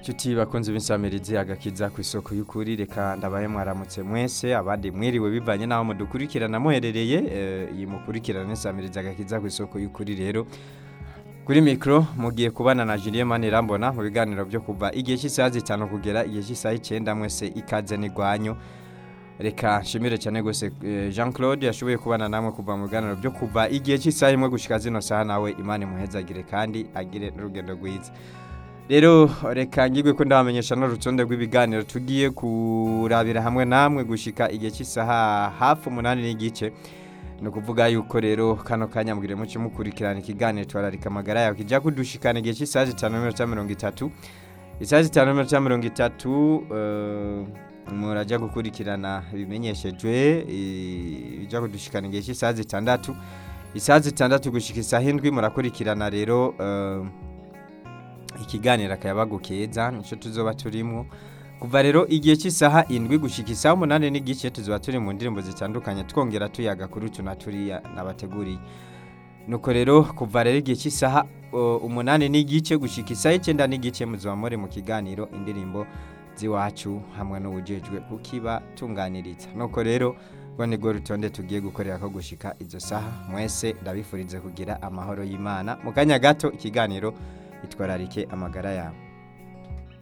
Nshuti bakunze b'insamirizi agakiza ku isoko y'ukuri reka ndabaye mwaramutse mwese abandi mwiriwe bivanye n'aho mudukurikirana muherereye eh, iyi mukurikirana n'insamirizi agakiza ku isoko y'ukuri rero kuri mikoro mugiye kubana na Julien Manirambona mu biganiro byo kuva igihe cy'isaha zitanu kugera igihe cy'isaha icyenda mwese ikaze n'igwanyu reka nshimire cyane gose eh, Jean Claude yashoboye kubana namwe kuva mu biganiro byo kuva igihe cy'isaha imwe gushika zino saha nawe Imana imuhezagire kandi agire n'urugendo rwiza rero reka ngigwe ko ndabamenyesha n'urutonde rw'ibiganiro tugiye kurabira hamwe namwe gushika igihe cy'isaha hafi umunani n'igice ni ukuvuga yuko rero kano kanya mbwire muce mukurikirana ikiganiro twararika amagara yawe kijya kudushikana igihe cy'isaha zitanu n'iminota mirongo itatu isaha zitanu n'iminota mirongo itatu eh, murajya gukurikirana ibimenyeshejwe eh, bijya kudushikana igihe cy'isaha zitandatu isaha zitandatu gushika isaha indwi murakurikirana rero eh, ikiganiro akayabagu keza nicyo tuzoba turimo kuva rero igihe cy'isaha indwi gushika isaha umunani n'igice tuzoba turi mu ndirimbo zitandukanye twongera tuyaga kuri utu na turiya nabateguriye nuko rero kuva rero igihe cy'isaha uh, umunani n'igice gushika isaha icyenda n'igice muzoba muri mu kiganiro indirimbo z'iwacu hamwe n'ubujejwe kukiba tunganiriza nuko rero rwo nirwo rutonde tugiye gukorera ko gushika izo saha mwese ndabifurize kugira amahoro y'imana mu kanya gato ikiganiro itwararike amagara yawe